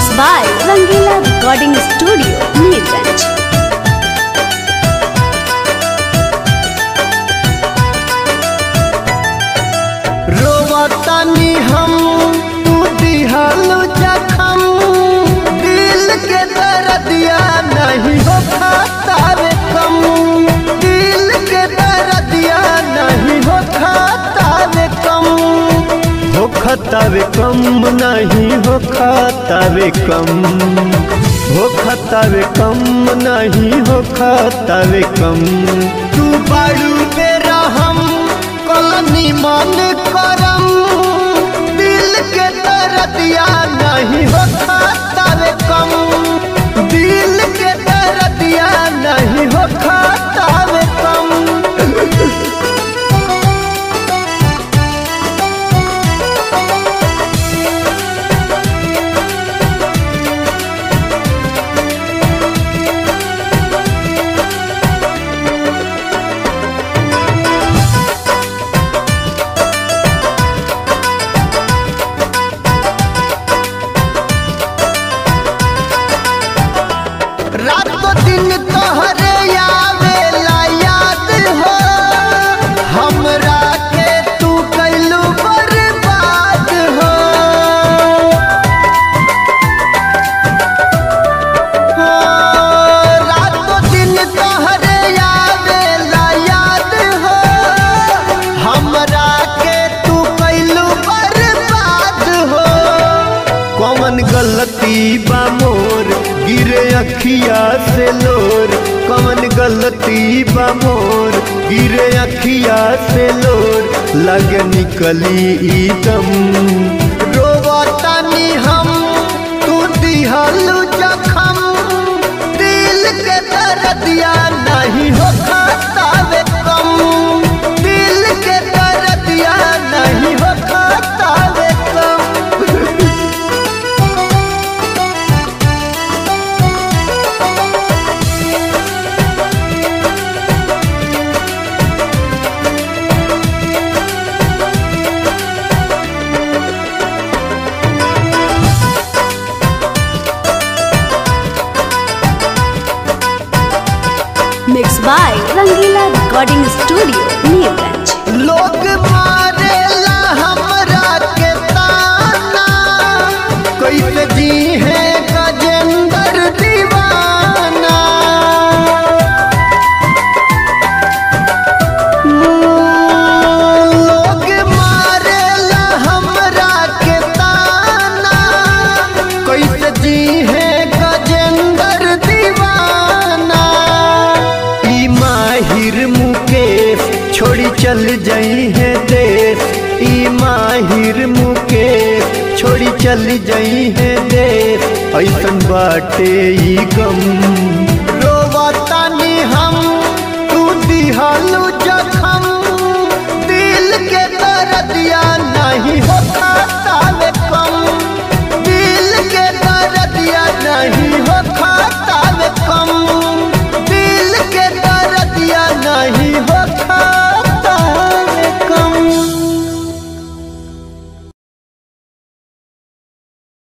Mixed by Rangila Recording Studio, Neerganj. रोवतानी हम तू दिहल जखम दिल के दर्दिया नहीं हो खातावे कम दिल के दर्दिया नहीं हो खातावे कम हो खतावे कम नहीं हो खातावे कम हो खतावे कम नहीं हो खातावे कम तू बाड़ू बेरा हम कलनी मन करम दिल के दर्दिया नहीं हो खातावे कम दिल के दर्दिया नहीं हो खातावे कम रातों दिन तोहरे आवेला याद हो हमरा के तू कैलू बर्बाद हो हो, रातों दिन तोहरे आवेला याद हो हमरा के तू कैलू बर्बाद हो कौन गलती बा मोर गिरे अखिया से लोर कौन गलती बा मोर गिरे अखिया से लोर लग निकली ई दम रोवतानी हम तू दिहलू जखम दिल के दर्दिया नहीं हो खातावे कम दिल के दर्दिया नहीं हो खातावे कम Mixed by Rangila Recording Studio, Neerganj. लोग मारेला हमरा के ताना कैसे जी है गजेंद्र दीवाना लोग मारेला हमरा के ताना कैसे जी है गजेंद्र दीवाना ई माहिर मुकेश छोड़ी चल जाई है देश ई माहिर मुकेश छोड़ी चल जाई है देश ऐसन बाटे ई गम रोवतानी हम तू दिहालू जखम दिल के दर्दिया नहीं होता